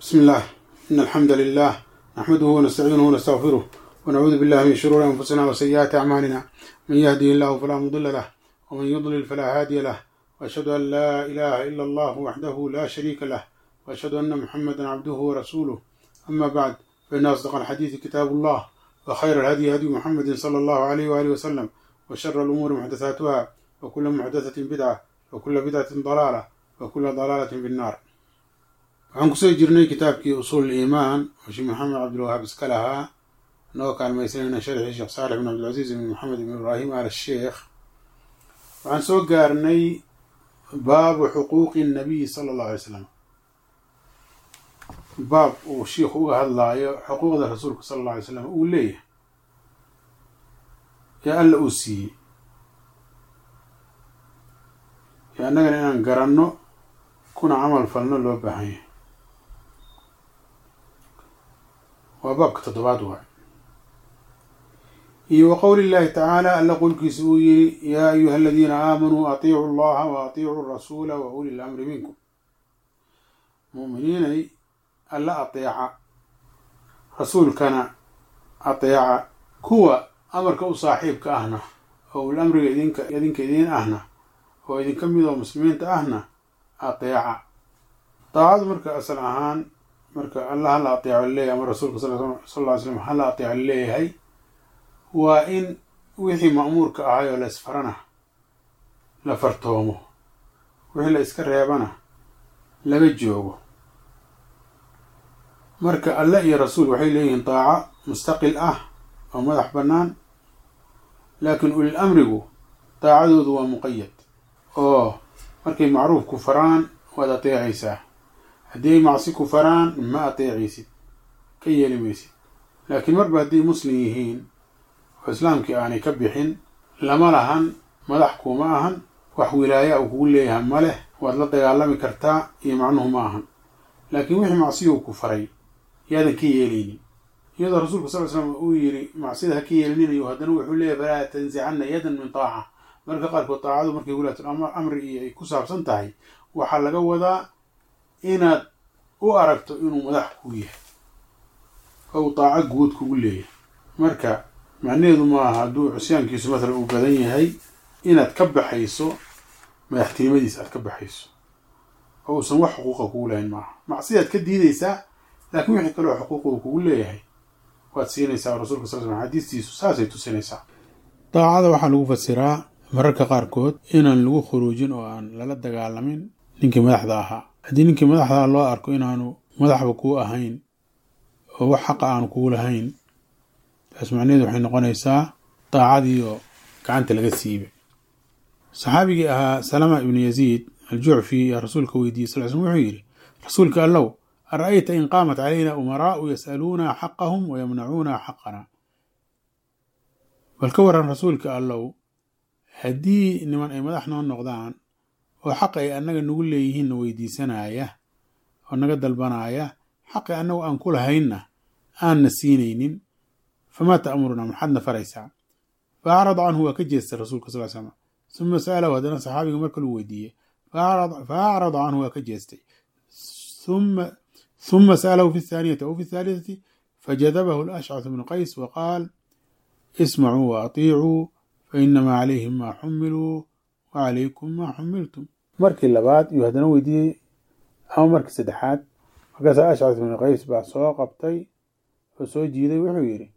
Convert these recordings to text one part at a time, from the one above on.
بسم الله إن الحمد لله نحمده ونستعينه ونستغفره ونعوذ بالله من شرور أنفسنا وسيئات أعمالنا من يهده الله فلا مضل له ومن يضلل فلا هادي له وأشهد أن لا إله إلا الله وحده لا شريك له وأشهد أن محمدا عبده ورسوله أما بعد فإن أصدق الحديث كتاب الله وخير الهدي هدي محمد صلى الله عليه وآله وسلم وشر الأمور محدثاتها وكل محدثة بدعة وكل بدعة ضلالة وكل ضلالة في النار waxaan kusoo jirnay kitaabkii usuul iimaan oo sheekh maxamed cabdilwahaab iska lahaa inagoo kaalmaysanayna sharxii sheekh saalix bin cabdilcasiis bin maxamed bin ibraahim al sheekh waxaan soo gaarnay baabu xuquuqi nabiyi sala allahu alay slam baab uu shiikhu uga hadlaayo xuquuqda rasuulka sala alla alay slam uu leeyahay ee alla uu siiyey ee annagana inaan garanno kuna camal falno loo baahan yahay waa baabka toddobaad waay iyo wa qowli llahi tacaala alla qolkiisa uu yiri yaa ayuha aladiina aamanuu atiicu allaha wa atiicuu rasuula wa uli lamri minkum mu'miniinay alla ateeca rasuulkana ateeca kuwa amarka u saaxiibka ahna oo ul amriga idinka idinka idiin ahna oo idinka mid oo muslimiinta ahna ateeca daacadu marka asal ahaan marka alla hala ateeco leeyahay ama rasuulka sal ly slam hala ateeco leeyahay waa in wixii ma'muurka ahay oo la isfarana la fartoomo wixii la iska reebana laga joogo marka alle iyo rasuul waxay leeyihiin daaco mustaqil ah oo madax bannaan laakiin ulil amrigu daacadoodu waa muqayad oo markay macruuf ku faraan waad ateecaysaa haddii ay macsi ku faraan ma ateecaysid ka yeeli maysid laakiin marba hadday muslim yihiin oo islaamkii aanay ka bixin lama lahan madax kuuma ahan wax wilaaya uu kugu leeyahay ma leh waad la dagaalami kartaa iyo macnuhu ma ahan laakiin wixii macsiyuu ku faray yaadan ka yeelaynin iyadoo rasuulka sal l slam uu yidhi macsida ha ka yeelininayo haddana wuxuu leeyahy falaa tansicanna yadan min taaca marka qaarkood daacadu markay wilaatul amri iyo ay ku saabsan tahay waxaa laga wadaa inaad u aragto inuu madax kuu yahay oo uu daaco guud kugu leeyahay marka macnaheedu maaha hadduu cusyaankiisu mathalan uu badan yahay inaad ka baxayso madaxtinimadiisa aad ka baxayso oo uusan wax xuquuqa kugu lahayn maaha macsidaad ka diidaysaa laakiin wixii kaleo xuquuqa uu kugu leeyahay waad siinaysaa rasuulka sal slam xadiistiisu saasay tusinaysaa daacada waxaa lagu fasiraa mararka qaarkood inaan lagu khuruujin oo aan lala dagaalamin ninkii madaxda ahaa haddii ninkii madaxdaa loo arko inaanu madaxba kuu ahayn oo wax xaqa aanu kugu lahayn taas macnaheedu waxay noqonaysaa daacadii oo gacanta laga siibay saxaabigii ahaa salama ibnu yaziid aljucfi yaa rasuulka weydiiyey sal slm wuxuu yidhi rasuulka allow ara'ayta in qaamat calayna umaraa'u yas'aluuna xaqahum wa yamnacuuna xaqana bal ka waran rasuulka allow haddii niman ay madax noo noqdaan oo xaq ay annaga nagu leeyihiinna weydiisanaya oo naga dalbanaya xaqi annagu aan ku lahaynna aanna siinaynin famaa ta'murunaa maxaadna faraysaa fa acrada canhu waa ka jeestay rasuulka sal slam suma sa'alahu haddana saxaabiga mar kaluu weydiiyey fa acrada canhu waa ka jeestay ثuma sأlahu fi الثaaniyati aw fi الثaalitثati fajadabahu الأshcaث bnu qays waqaal ismacuu وaطiicuu fainamaa calayhim maa xumiluu wacalaykum maa xumiltum markii labaad iyuu haddana weydiiyey ama markii saddexaad markaasaa ashcaث bnu qays baa soo qabtay oo soo jiiday wuxuu yidhi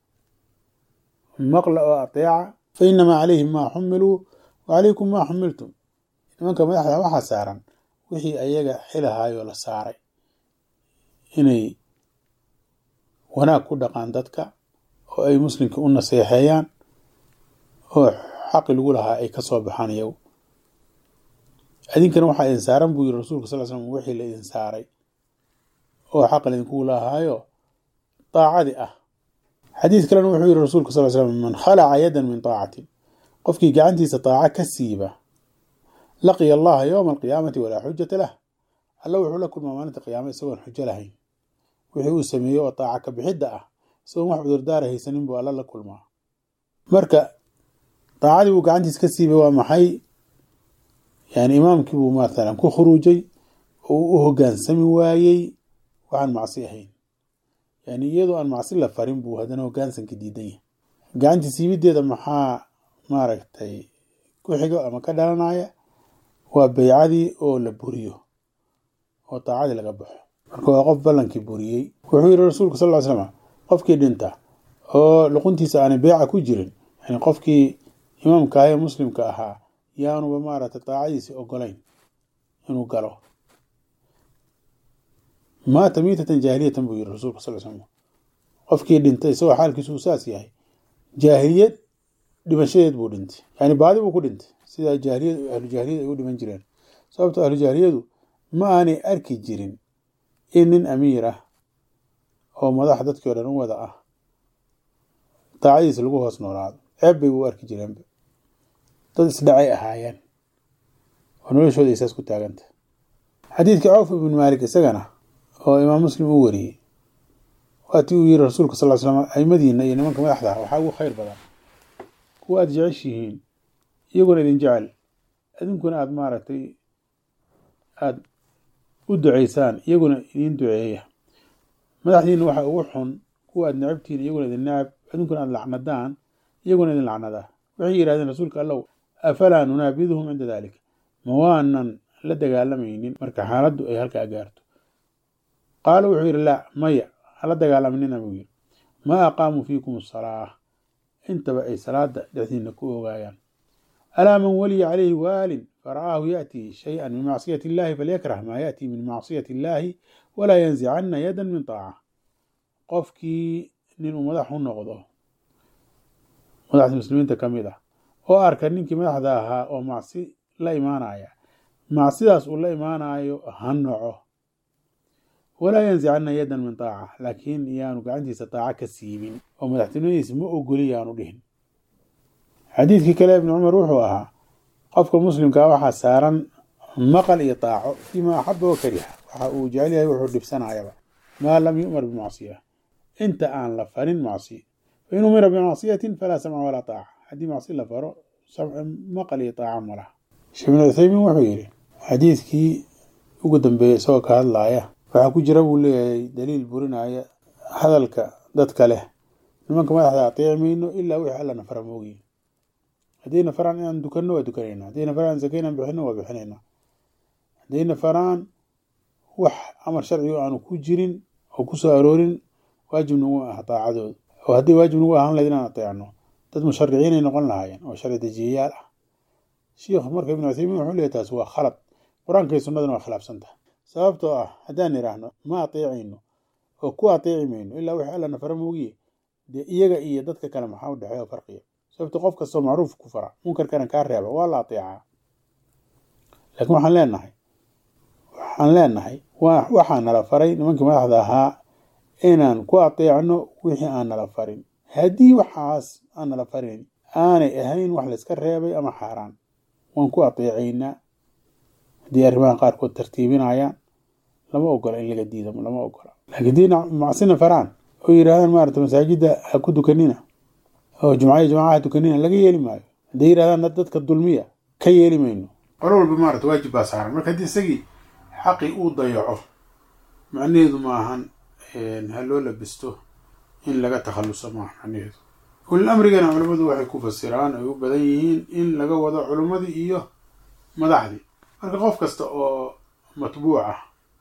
maqla oo aطeeca fainamaa calayhim maa xumiluu wacalaykum maa xumiltum nimanka madaxda waxaa saaran wixii ayaga xilahaayoo la saaray inay wanaag ku dhaqaan dadka oo ay muslimka u naseexeeyaan oo xaqi lagu lahaa ay ka soo baxaan iyagu idinkana waxaa idin saaran buu yiri rasuulka sal slam wixii la idin saaray oo xaq laydinkugu lahaayo daacadi ah xadiis kalena wuxuu yiri rasuulka sal slam man khalaca yadan min taacatin qofkii gacantiisa daaca ka siiba laqiya allaha yowma alqiyaamati walaa xujata lah alla wuxuu la kulmaa maalinta qiyaama isagoon xujo lahayn wixii uu sameeyey oo daaca ka bixidda ah isagoon wax cudurdaara haysanin buu alla la kulmaa marka daacadii buu gacantiis ka siibay waa maxay yani imaamkii buu maatalan ku khuruujay oo uu u hogaansami waayey waxaan macsi ahayn yani iyadoo aan macsi la farin buu haddana hogaansanka diidan yahay gacantii siibideeda maxaa maaragtay ku xigo ama ka dhalanaya waa beycadii oo la buriyo oo daacadii laga baxo marka waa qof ballankii buriyey wuxuu yihi rasuulku sal ly slam qofkii dhinta oo luquntiisa aanay beyca ku jirin yani qofkii imaamka ah ee muslimka ahaa yaanuba maaragtay daacadiisi ogolayn inuu galo maata miitatan jaahiliyatan buu yihi rasuulka sal slam qofkii dhintay isagoo xaalkiisu uu saas yahay jaahiliyad dhimashadeed buu dhintay yani baadi buu ku dhintay sidaa jaahiliyad ahlu jaahiliyad ay u dhiman jireen sababto ahlu jaahiliyadu ma aanay arki jirin in nin amiir ah oo madax dadkii o dhan u wada ah daacadiisa lagu hoos noolaado ceeb bay u arki jireenba dad isdhacay ahaayeen oo noloshooda ay saas ku taaganta xadiidkii cawf ibn maalik isagana oo imaam muslim u wariyey waatii uu yihi rasuulka sal slam aimadiina iyo nimanka madaxda waxaa ugu khayr badan kuwa aada jeceshihiin iyaguna idin jecel idinkuna aada maaragtay aada u duceysaan iyaguna idin duceeya madaxdiina waxaa ugu xun kuwa aad necabtihiin iyaguna idin necab idinkuna aada lacnadaan iyaguna idin lacnadaa waxay yidhahdeen rasuulka allow afalaa nunaabiduhum cinda dalik ma waanan la dagaalamaynin marka xaaladdu ay halkaa gaarto qaala wuxuu yidhi laa maya hala dagaalaminina buu yidhi maa aqaamuu fiikum asalaa intaba ay salaada dhexdiina ku ogaayaan alaa man waliya calayhi waalin fara'aahu ya'tii shay-an min macsiyati illahi falyakrah maa ya'tii min macsiyati illaahi walaa yanzicanna yadan min taaca qofkii nin uu madax u noqdo madaxda muslimiinta ka mid ah oo arka ninkii madaxda ahaa oo macsi la imaanaya macsidaas uu la imaanayo ha noco walaa yanzicanna yadan min taaca laakiin iyaanu gacantiisa taaca ka siibin oo madaxtinimadiisa ma ogoli yaanu dhihin xadiidkii kale ibni cumar wuxuu ahaa qofka muslimkaa waxaa saaran maqal iyo taaco fiima axaba wa kariha waxa uu jecel yahay wuxuu dhibsanayaba maa lam yu'mar bimacsiya inta aan la farin macsi fain umira bimacsiyatin falaa samca walaa taaca haddii macsi la faro maqal iyo taaca ma laha sheekh ibn cuthaymiin wuxuu yidhi xadiidkii ugu dambeeyey isagoo ka hadlaaya waxaa ku jira buu leeyahay daliil burinaya hadalka dadka leh nimanka madaxda ateeci mayno ilaa wixii allana fara moogiin haddayna faraan inaan dukanno waa dukanayna haddayna faraan zaka inaan bixino waa bixinayna haddayna faraan wax amar sharcigo aanu ku jirin oo ku soo aroorin waajib nagu ah daacadooda oo haddii waajib nagu ahaan lahayd inaan ateecno dad mushariciinay noqon lahaayeen oo sharci dejiyayaal ah sheikh marka ibnu cuthaymiin wuxuu leeyahy taas waa khalad qur-aanka iyo sunnadana waa khilaafsan tahay sababtoo ah haddaan idhaahno ma ateecayno oo ku ateeci mayno ilaa wixii allana fara moogiye dee iyaga iyo dadka kale maxaa u dhexeeya farqiya sababto qof kastoo macruuf ku fara munkarkana kaa reeba waa la ateecaa laakiin waxaan leenahay waxaan leenahay waxaa nala faray nimankii madaxda ahaa inaan ku ateecno wixii aan nala farin haddii waxaas aan nala farin aanay ahayn wax layska reebay ama xaaraan waan ku ateecaynaa haddii arrimaha qaarkood tartiibinayaan lama ogola in laga diido lama ogola laakiin dii macsina faraan oo yidhahdaan maarata masaajidda ha ku dukanina oo jumcaya jamacaha dukanina laga yeeli maayo hadday yidhahdaan dadka dulmiya ka yeeli mayno qolo walba maarata waajib baa saaran marka haddii isagii xaqii uu dayaco macnaheedu ma ahan ha loo labisto in laga takhalluso maaha macnaheedu ulil amrigana culammadu waxay ku fasiraan ay u badan yihiin in laga wado culimmadii iyo madaxdii marka qof kasta oo matbuuc ah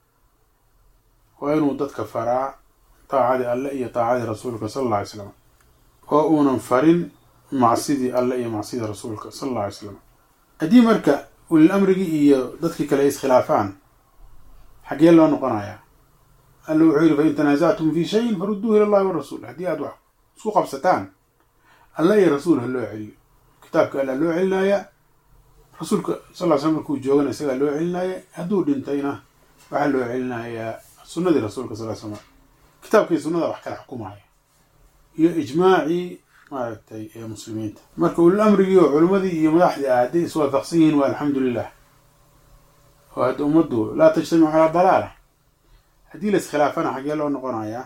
waa inuu dadka faraa daacadii alle iyo daacadii rasuulka sala alla alay slam oo uunan farin macsidii alle iyo macsidii rasuulka sala alla alay slam haddii marka ulil amrigii iyo dadkii kale ay iskhilaafaan xaggee loo noqonayaa alla wuxuu yidhi fain tanaasactum fii shayin farudduuhu ila allahi warasuul haddii aad wax isku qabsataan alle iyo rasuul ha loo celiyo kitaabka alla loo celinayaa rasuulka sal ly slam markuu joogana isagaa loo celinaya hadduu dhintayna waxaa loo celinayaa sunnadii rasuulka sal slam kitaabkii sunnada wax kala xukumaya iyo ijmaacii maaragtay ee muslimiinta marka ulil amrigii oo culimmadii iyo madaxdii ah hadday iswaafaqsan yihiin waa alxamdu lilah oo hadda ummaddu laa tajtamicu calaa dalaala haddii la iskhilaafana xaggee loo noqonayaa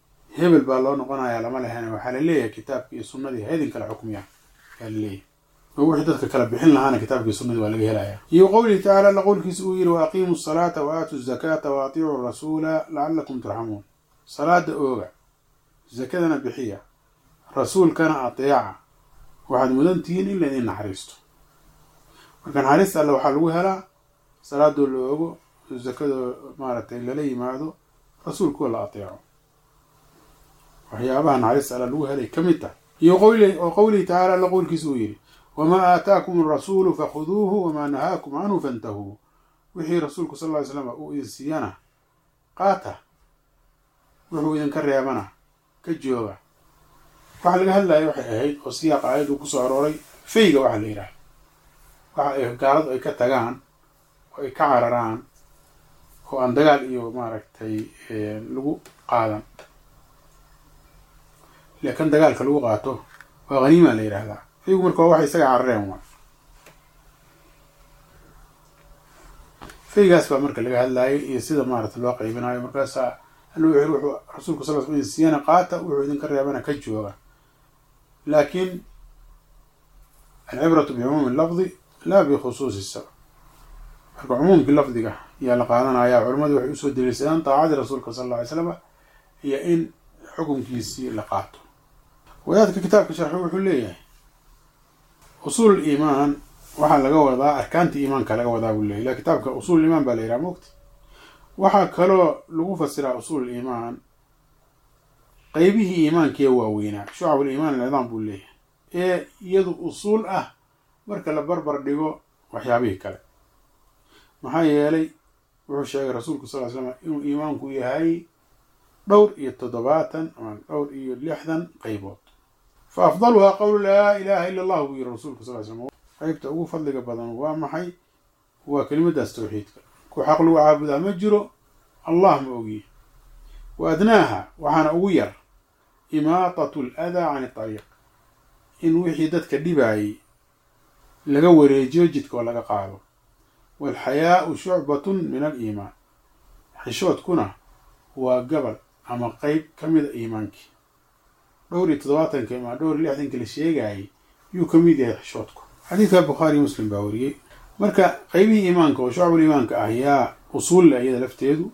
hebel baa loo noqonayaa lama lehen waxaa la leeyahay kitaabkii iyo sunnadii ha idin kala xukmiya yaa la leeyahay oo wixii dadka kala bixin lahaana kitaabkii sunnadii waa laga helaya iyo qowlihi tacaala alla qowlkiisa uu yidhi wa aqiimu asalaata wa aatu zakaata wa atiicuu rasuula lacalakum turxamuun salaada ooga zakadana bixiya rasuulkana ateeca waxaad mudan tihiin in laydin naxariisto marka naxariista alle waxaa lagu helaa salaadoo la oogo zakadoo maaragtay lala yimaado rasuulkoo la ateeco waxyaabaha naxariista alle lagu helay ka mid tahay iyo qowli oo qowlihi tacaala alla qowlkiisa uu yidhi wamaa aataakum arasuulu fakhuduuhu wamaa nahaakum canhu fantahuu wixii rasuulku sal ll ly slam uu idin siiyana qaata wuxuu idinka reebana ka jooga waxa laga hadlaya waxay ahayd oo siyaaqa aayaddu kusoo arooray fayga waxa la yidhaha waxa ay gaaladu ay ka tagaan oo ay ka cararaan oo aan dagaal iyo maaragtay lagu qaadan laakin dagaalka lagu qaato waa haniima la yidhaahdaa faygu marka waa waxay isaga carareen wa faygaas baa marka laga hadlaayay iyo sida maarata loo qaybinayo markaasaa alla wuxu wuxuu rasuulku sal sl idin siiyana qaata wuxuu idinka reebana ka jooga laakiin alcibratu bicumuumi lafdi laa bikhusuusi sabab marka cumuumkii lafdiga ayaa la qaadanaya culamadu waxay usoo daliilsadaan daacadii rasuulka sal alla alay slama iyo in xukunkiisii la qaato wadaadka kitaabka sharxi wuxuu leeyahay usuul iimaan waxaa laga wadaa arkaantii iimaanka laga wadaa buu leyahy ila kitaabka usuul iimaan baa la yidhaha mogta waxaa kaloo lagu fasiraa usuul iimaan qeybihii iimaankiiya waaweynaa shucabul iimaan alcidaam buu leeyahay ee iyadu usuul ah marka la barbar dhigo waxyaabihii kale maxaa yeelay wuxuu sheegay rasuulku sal ly slam inuu iimaanku yahay dhowr iyo toddobaatan ama dhowr iyo lixdan qaybood fa afdaluhaa qowlu laa ilaaha ila allah buu yiri rasuulku sal ly slam qeybta ugu fadliga badan waa maxay waa kelimadaas tawxiidka ku xaq lagu caabudaa ma jiro allah ma ogiye wa adnaaha waxaana ugu yar imaatatu aladaa can itariiq in wixii dadka dhibaayay laga wareejiyo jidka oo laga qaado waalxayaau shucbatun min aliimaan xishoodkuna waa gabal ama qeyb ka mida iimaankii dhowr iyo toddobaatanka ama dhowr iyo lixdanka la sheegayay yuu ka mid yahay xishoodku xadiidka bukhaariyo muslim baa wariyey marka qeybihii iimaanka oo shucbul iimaanka ah yaa usuul le iyada lafteedu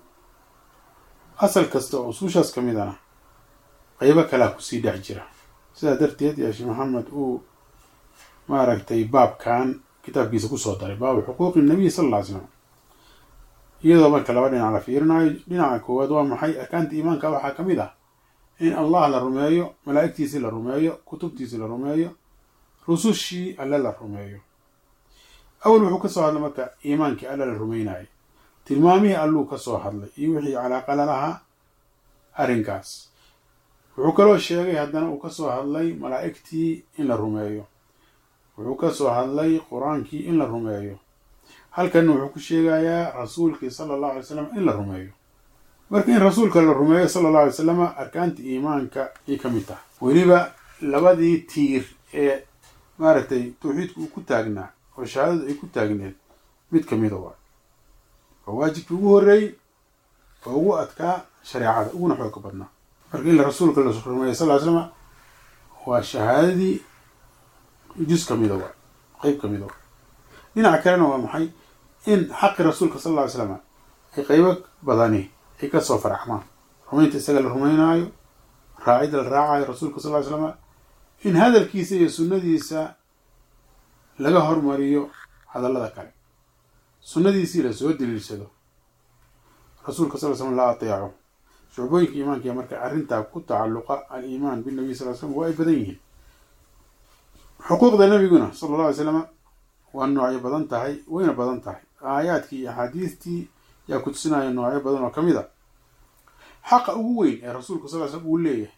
asal kasta oo usuushaas ka midana qeybo kalaa kusii dhex jira sidaa darteed yaa sheekh maxamed uu maaragtay baabkan kitaabkiisa kusoo daray baabu xuquuqi nabiy sala alla ly slam iyadoo marka laba dhinac la fiirinayo dhinaca koowaad waa maxay arkaanta iimaanka waxaa ka mid ah in allah la rumeeyo malaa'igtiisii la rumeeyo kutubtiisii la rumeeyo rusushii alle la rumeeyo awal wuxuu kasoo hadlay marka iimaankii alle la rumeynayay tilmaamihii alluu kasoo hadlay iyo wixii calaaqala lahaa arrinkaas wuxuu kaloo sheegay haddana uu kasoo hadlay malaa'igtii in la rumeeyo wuxuu kasoo hadlay qur-aankii in la rumeeyo halkanna wuxuu ku sheegayaa rasuulkii sala allahu alay slam in la rumeeyo marka in rasuulka la rumeeyo sala allahu alay slam arkaanta iimaanka ay ka mid tahay weliba labadii tiir ee maaragtay tawxiidku uu ku taagnaa oo shahaadadu ay ku taagneed mid ka mida waa oo waajibkii ugu horreeyey oo ugu adkaa shareecada uguna xooga badnaa marka in la rasuulka la rumeeyo sal ly slama waa shahaadadii jus ka mida waa qeyb ka mida waa dhinaca kalena waa maxay in xaqi rasuulka sal lla ly slama ay qeybo badani ay kasoo faraxmaan rumaynta isaga la rumeynaayo raacida la raacayo rasuulka sal ly slama in hadalkiisa iyo sunnadiisa laga hormariyo hadallada kale sunnadiisii lasoo daliilsado rasuulka sal l slam la ateeco shucbooyinka iimaankiya marka arrintaa ku tacalluqa aliimaan binabiy sal l slam waa ay badan yihiin xuquuqda nabiguna sala alla alay slama waa noocyo badan tahay wayna badan tahay aayaadkii iyo axaadiistii yaa ku tusinaya noocyo badan oo ka mid a xaqa ugu weyn ee rasuulka sal l slam uu leeyahay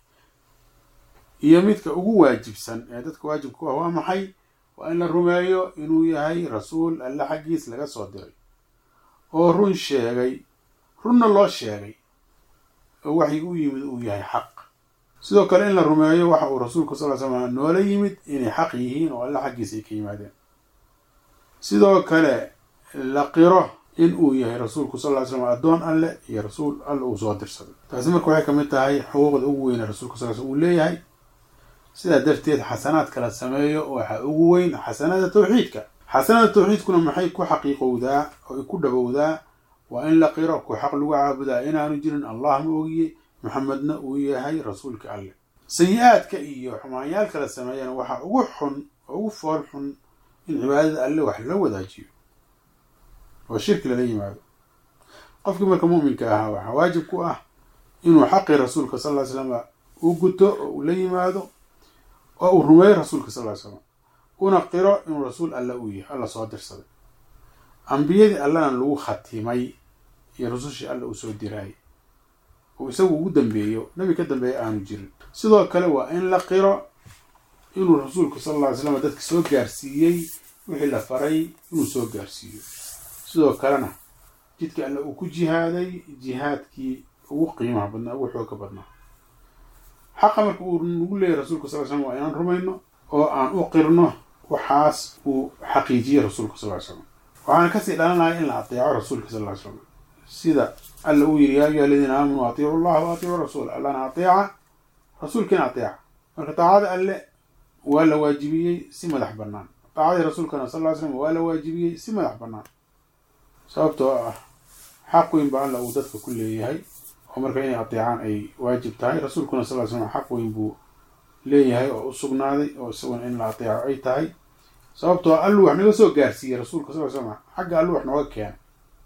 iyo midka ugu waajibsan ee dadka waajibka ku ah waa maxay waa in la rumeeyo inuu yahay rasuul alle xaggiis laga soo diray oo run sheegay runna loo sheegay oo waxay u yimid uu yahay xaq sidoo kale in la rumeeyo waxa uu rasuulku sal ly slam noola yimid inay xaq yihiin oo alle xaggiisa ay ka yimaadeen sidoo kale la qiro in uu yahay rasuulku sal ly slam addoon alle iyo rasuul alle uu soo dirsaday taasi marka waxay kamid tahay xuquuqda ugu weyne rasuulka sal l slam uu leeyahay sidaa darteed xasanaadka la sameeyo waxaa ugu weyn xasanada tawxiidka xasanada tawxiidkuna maxay ku xaqiiqowdaa oo ay ku dhabowdaa waa in la qiro ku xaq lagu caabudaa inaanu jirin allah ma ogiye maxamedna uu yahay rasuulka alleh sayi-aadka iyo xumaanyaalka la sameeyana waxaa ugu xun oo ugu fool xun in cibaadada alle wax la wadaajiyo oo shirki lala yimaado qofkii marka mu'minka ahaa waxaa waajib ku ah inuu xaqii rasuulka sal ly slam u guto oo uu la yimaado oo uu rumeeyo rasuulka sal ly slam una qiro inuu rasuul alle uu yahay alla soo dirsaday ambiyadii allana lagu khatimay iyo rusushii alle uu soo diraayay uu isagu ugu dambeeyo nebi ka dambeeya aanu jirin sidoo kale waa in la qiro inuu rasuulku sal alla ly slam dadka soo gaarsiiyey wixii la faray inuu soo gaarsiiyo sidoo kalena jidka alle uu ku jihaaday jihaadkii ugu qiimaha badnaa ugu xooga badnaa xaqa marka uu nagu leeyahy rasulka sal ly slam waa inaan rumayno oo aan u qirno waxaas uu xaqiijiyey rasuulka sal ly slam waxaana kasii dhalanaya in la ateeco rasuulka sal ly slam sida alla uu yidhi yaa ayuha aladiina aamanuu atiicu llaha wa atiicu rasuul allana ateeca rasuulkiina ateeca marka taacada alle waa la waajibiyey si madax bannaan taacadii rasuulkana sal ly slam waa la waajibiyey si madax bannaan sababtoo ah xaq weyn ba alla uu dadka ku leeyahay oo marka inay ateecaan ay waajib tahay rasuulkuna sal ly slam xaq weyn buu leeyahay oo u sugnaaday oo isaguna in la ateeco ay tahay sababtoo alluu wax naga soo gaarsiiyey rasuulka sal ly slam xagga alluu wax nooga keenay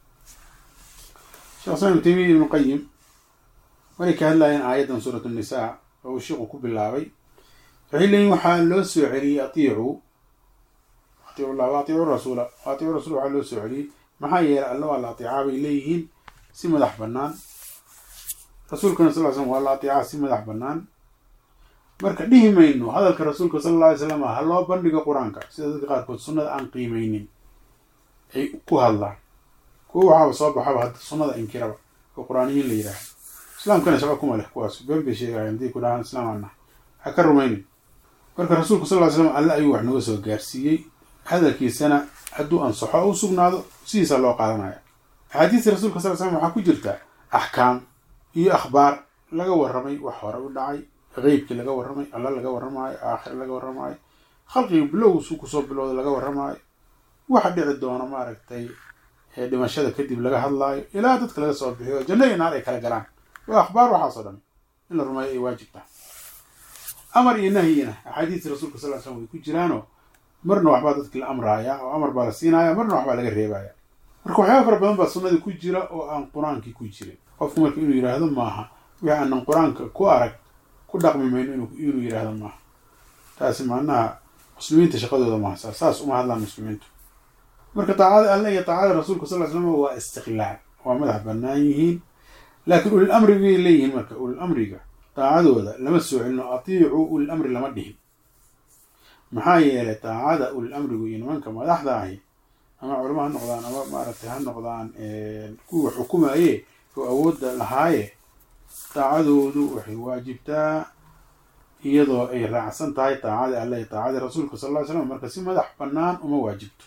sheekh islam ibn taymiya ibnu qayim maray ka hadlayeen aayaddan suurat nnisaa oo uu sheikhu ku bilaabay waxay leeyihin waxaa loo soo celiyey atiicu atiicu llah wa atiicu rasuula wa atiicu rasul waxaa loo soo celiyey maxaa yeelay alla waa la ateecaa bay leeyihiin si madax bannaan rasuulkana sal ly slam waa la ateecaa si madax bannaan marka dhihi mayno hadalka rasuulka sala alla alay slam ha loo bandhigo qur-aanka sida dadka qaarkood sunnada aan qiimeynin ay ku hadlaan kuwa waxaaba soo baxaba hadda sunnada inkiraba oo qur-aaniyiin la yidhaahdo islaamkana shaqo kuma leh kuwaas been bay sheegayan haddii ku dhahaan islaam ana ha ka rumaynin marka rasuulka sal ly slam alle ayuu wax naga soo gaarsiiyey hadalkiisana hadduu ansaxo u sugnaado sidiisaa loo qaadanaya axaadiista rasuulka sal ly slam waxaa ku jirta axkaam iyo akhbaar laga warramay wax hore u dhacay qeybkii laga warramay alla laga warramaayo aakhir laga warramaayo khalqiga bilowgiisuu kusoo bilowda laga warramaayo waxa dhici doona maaragtay dhimashada kadib laga hadlaayo ilaa dadka laga soo bixiyo janno iyo naar ay kala galaan waa akhbaar waxaasoo dhan in la rumeeyo ay waajib tahay amar iyo nahyina axaadiista rasuulka sal ly slam way ku jiraanoo marna waxbaa dadki la amraaya oo amar baa la siinaya marna waxbaa laga reebaya marka waxyaaba fara badan baa sunnadii ku jira oo aan qur-aankii ku jirin qofku marka inuu yidhaahdo maaha wixii aanan qur-aanka ku arag ku dhaqmi mayno inuu yidhaahdo maaha taasi macnaha muslimiinta shaqadooda maaha saas saas uma hadlaan muslimiintu marka taacada alle iyo taacada rasuulka sal ly slam waa istiqlaal waa madax bannaan yihiin laakiin ulil amri bay leeyihiin marka ulil amriga taacadooda lama soo celino atiicu ulil amri lama dhihin maxaa yeelay taacada ulil amrigu iyo nimanka madaxda ahi ama culamo ha noqdaan ama maaragtay ha noqdaan kuwa xukumaye oo awoodda lahaaye taacadoodu waxay waajibtaa iyadoo ay raacsan tahay taacadii alle iyo taacadii rasuulka sal ly slam marka si madax bannaan uma waajibto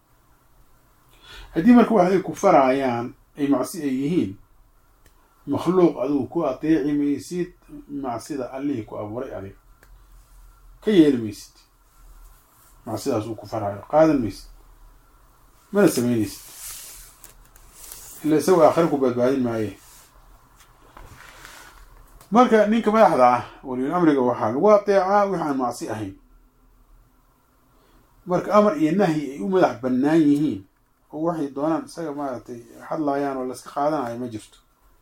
haddii marka waxay ku faraayaan ay macsi ay yihiin makhluuq adigu ku ateeci maysid macsida allihii ku abuuray adiga ka yeeli maysid macsidaas uu ku faraayo qaadan maysid mana samaynaysid ila isagoo aakhira ku badbaadin maaye marka ninka madaxda ah waliyul amriga waxaa lagu ateecaa wix aan macsi ahayn marka amar iyo nahyi ay u madax bannaan yihiin oo waxay doonaan isaga maaragtay hadlaayaan oo laska qaadanayo ma jirto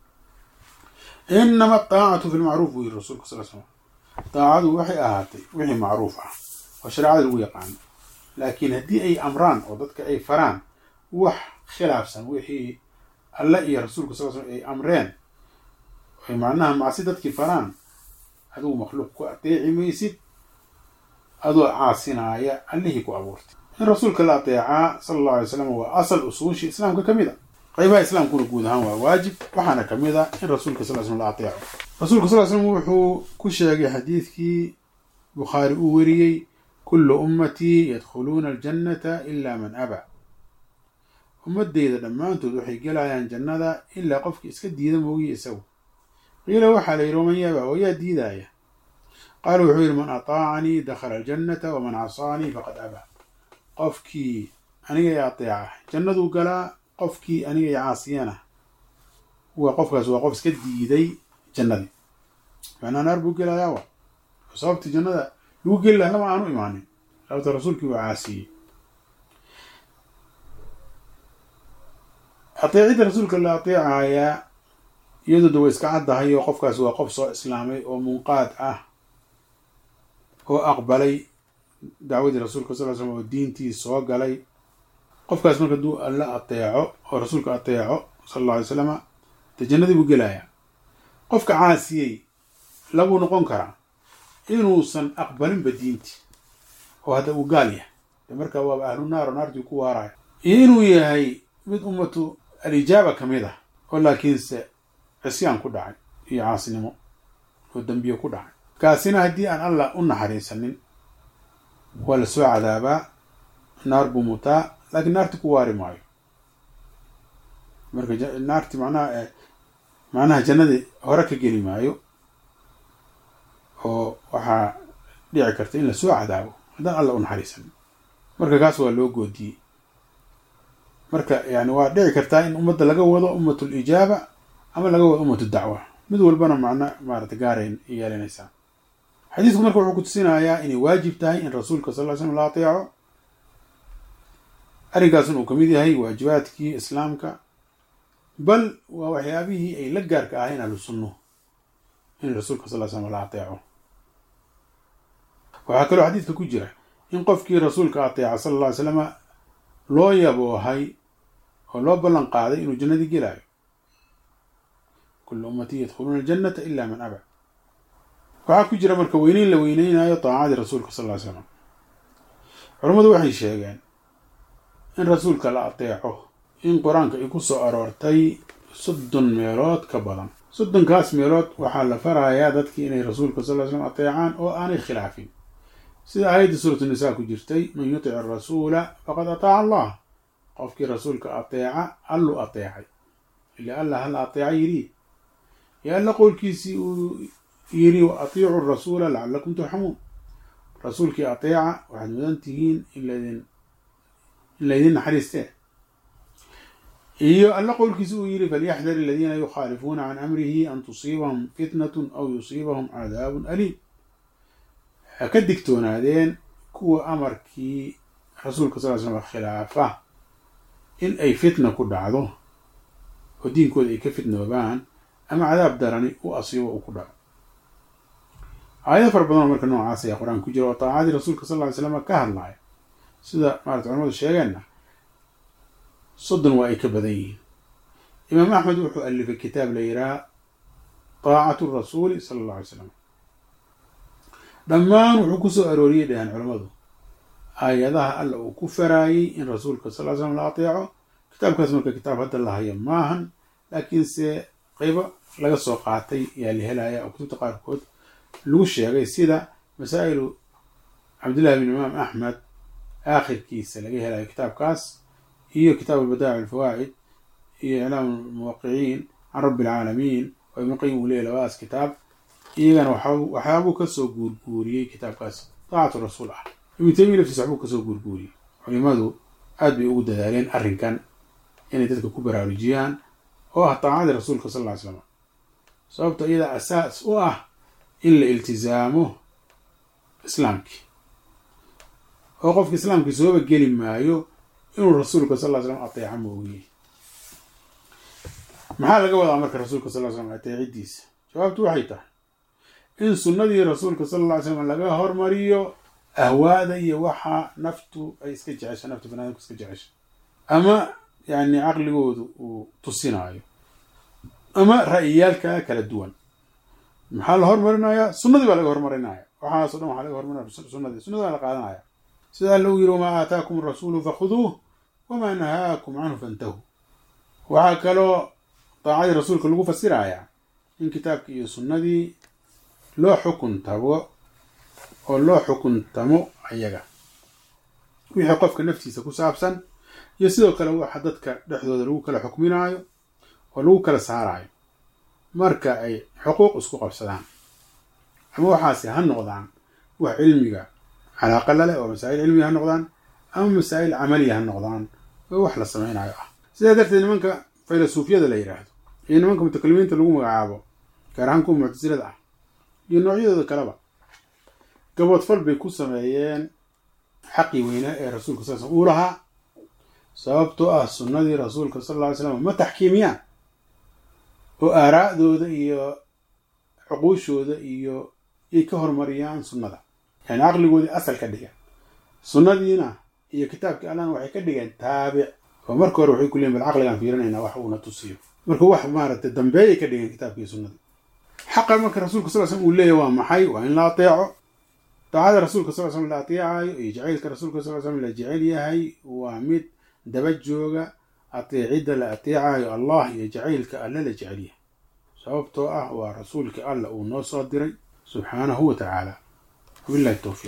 inama ataacatu fi lmacruuf buu yiri rasulka sal slam taacadu waxay ahaatay wixii macruuf ah oo shareecada lagu yaqaano laakiin haddii ay amraan oo dadka ay faraan wax khilaafsan wixii alle iyo rasuulka sal slam ay amreen ay macnaha macsi dadkii faraan adigu makhluuq ku ateeci maysid adoo caasinaaya allihii ku abuurtay in rasuulka la ateecaa sala allahu alay slam waa asal usuushi islaamka ka mid a qaybaha islaamkuna guud ahaan waa waajib waxaana ka mid a in rasuulka sal slam la ateeco rasuulka sal slam wuxuu ku sheegay xadiidkii bukhaari uu weriyey kullu ummatii yadkhuluuna aljannata ila man aba ummadeyda dhammaantood waxay gelayaan jannada ilaa qofkii iska diida moogiye isagu qiila waxaa la yidhi waman yaba oo yaa diidaaya qaala wuxuu yidhi man ataacanii dakhala aljannata waman casaanii faqad abaa qofkii aniga i ateeca jannaduu galaa qofkii aniga i caasiyana waa qofkaas waa qof iska diiday jannadii macnaa naar buu gelayaa wa sababtii jannada lagu geli laha lama aanu imaanin sababta rasuulkii waa caasiyey ateecidda rasuulka la ateecayaa iyadooda way iska caddahay oo qofkaas waa qof soo islaamay oo munqaad ah oo aqbalay dacwadii rasuulka sal l slam oo diintii soo galay qofkaas marka hadduu alla ateeco oo rasuulka ateeco sala alla alay slama dee jannadii buu gelayaa qofka caasiyey labuu noqon karaa inuusan aqbalinba diinti oo hadda uu gaal yahay dee markaa waaba ahlu naar oo naartii ku waaraya iyo inuu yahay mid ummatu alijaaba ka mid ah oo laakiinse cisyaan ku dhacay iyo caasinimo oo dembiye ku dhacay kaasina haddii aan allah u naxariisanin waa la soo cadaabaa naar buu mutaa laakiin naarti ku waari maayo marka naarti macnaha macnaha jannadii hore ka geli maayo oo waxaa dhici karta in la soo cadaabo haddaan alla u naxariisanin marka kaas waa loo goodiyey marka yani waa dhici kartaa in ummadda laga wado ummat lijaaba ama laga wado ummat dacwa mid walbana macno maarata gaarayn yeelanaysaa xadiisku marka wuxuu kutusinayaa inay waajib tahay in rasuulka sal ly slam la ateeco arrinkaasun uu kamid yahay waajibaadkii islaamka bal waa waxyaabihii ay la gaarka ahayn ahlu sunnuhu in rasuulka sal ly slam la ateeco waxaa kaloo xadiidka ku jira in qofkii rasuulka ateeca sala alla ly slama loo yaboohay oo loo ballan qaaday inuu jannadii gelaayo kullu ummatii yadkhuluuna aljannata ila man aba waxaa ku jira marka weyneyn la weyneynayo taacadii rasuulka sal ly slam culammadu waxay sheegeen in rasuulka la ateeco in qur-aanka ay ku soo aroortay soddon meelood ka badan soddonkaas meelood waxaa la farayaa dadkii inay rasuulka sal ly slam ateecaan oo aanay khilaafin sida aayadda suuratu nisaa ku jirtay man yutic arasuula faqad ataaca allah qofkii rasuulka ateeca alluu ateecay ila allah hala ateeca yidhi yo alla qowlkiisii uu yidhi wa atiicu rasuula lacalakum turxamuun rasuulkii ateeca waxaad mudan tihiin in laydin in laydin naxariistee iyo alla qowlkiisi uu yidhi falyaxdar aladiina yukhaalifuuna can amrihi an tusiibahum fitnatun aw yusiibahum cadaabun aliim ha ka digtoonaadeen kuwa amarkii rasuulka sal ly slam khilaafa in ay fitna ku dhacdo oo diinkooda ay ka fitnoobaan ama cadaab darani u asiibo uu ku dhaco aayado fara badanoo marka noocaas ayaa qur-aanka ku jira oo taacadii rasuulka sal ly slam ka hadlaya sida maarata culamadu sheegeenna soddon waa ay ka badan yihiin imaam axmed wuxuu alifay kitaab la yidhaha taacatu rasuuli sala alla alay slam dhammaan wuxuu ku soo arooriyey dhahaan culammadu aayadaha alla uu ku faraayey in rasuulka sal ly slam la ateeco kitaabkaas marka kitaab hadda la hayo maahan laakiinse qeybo laga soo qaatay ayaa la helaya oo kutubta qaarkood lagu sheegay sida masaa'ilu cabdillahi bin imaam axmed aakhirkiisa laga helayo kitaabkaas iyo kitaabu albadaa'ic alfawaa'id iyo iclaam almuwaqiciin can rabbi alcaalamiin oo ibnu qayim uu leeyay labadaas kitaab iyagana waxyaabuu kasoo guurguuriyey kitaabkaas daacatu rasuul ah ibnu taymiya laftiisa waxbuu kasoo guurguuriyey culimadu aad bay ugu dadaaleen arrinkan inay dadka ku baraarujiyaan oo ah daacadii rasuulka sal lla ly slam sababto iyada asaas u ah in la iltizaamo islaamkii oo qofka islaamkii sooba geli maayo inuu rasuulka sal ly slam ateeca moogiye maxaa laga wadaa marka rasuulka sal ly slam ateecidiisa jawaabtu waxay tahay in sunnadii rasuulka sal alla ly slam laga hormariyo ahwaada iyo waxa naftu ay iska jecesha naftu banaadamku iska jecesha ama yani caqligoodu uu tusinaayo ama ra'yiyaalka kala duwan maxaa la hormarinayaa sunnadii baa laga hormarinaya waxaaso dhan waxaa laga hormarinaya sunnadii sunnada baa la qaadanaya sida alla u yiri wamaa aataakum arasuulu fakhuduuh wamaa nahaakum canhu fantahu waxaa kaloo daacadii rasuulka lagu fasirayaa in kitaabkii iyo sunnadii loo xukun tago oo loo xukuntamo ayaga wixii qofka naftiisa ku saabsan iyo sidoo kale waxa dadka dhexdooda lagu kala xukminaayo oo lagu kala saaraayo marka ay xuquuq isku qabsadaan ama waxaasi ha noqdaan wax cilmiga calaaqa la leh oo masaa'il cilmiga ha noqdaan ama masaa'il camaliya ha noqdaan oo wax la samaynayo ah sidaa darteed nimanka faylasuufyada la yidhaahdo iyo nimanka mutakalimiinta lagu magacaabo gaar ahaan kuwa muctasilada ah iyo noocyadooda kaleba gaboodfal bay ku sameeyeen xaqii weynaa ee rasuulka sal uu lahaa sababtoo ah sunnadii rasuulka sal alla ly slam ma taxkiimiyaan oo aaraa'dooda iyo cuquushooda iyo yay ka hormariyaan sunnada yani caqligoodii asal ka dhigeen sunnadiina iyo kitaabkii allahna waxay ka dhigeen taabic oo marka hore waxay ku leeyiin bal caqligaan fiirinaynaa wax uuna tusiyo marka wax maaragtay dambeeyay ka dhigeen kitaabkii sunnadii xaqa marka rasuulka sal slam uu leeyahy waa maxay waa in la ateeco daacada rasuulka sal slam la ateecayo iyo jacaylka rasuulka sal slam la jecel yahay waa mid daba jooga ateecidda la ateecayo allah iyo jacaylka alle la jecel yahay sababtoo ah waa rasuulka alla uu noo soo diray subxaanahu wa tacaala wabillahi towfiiq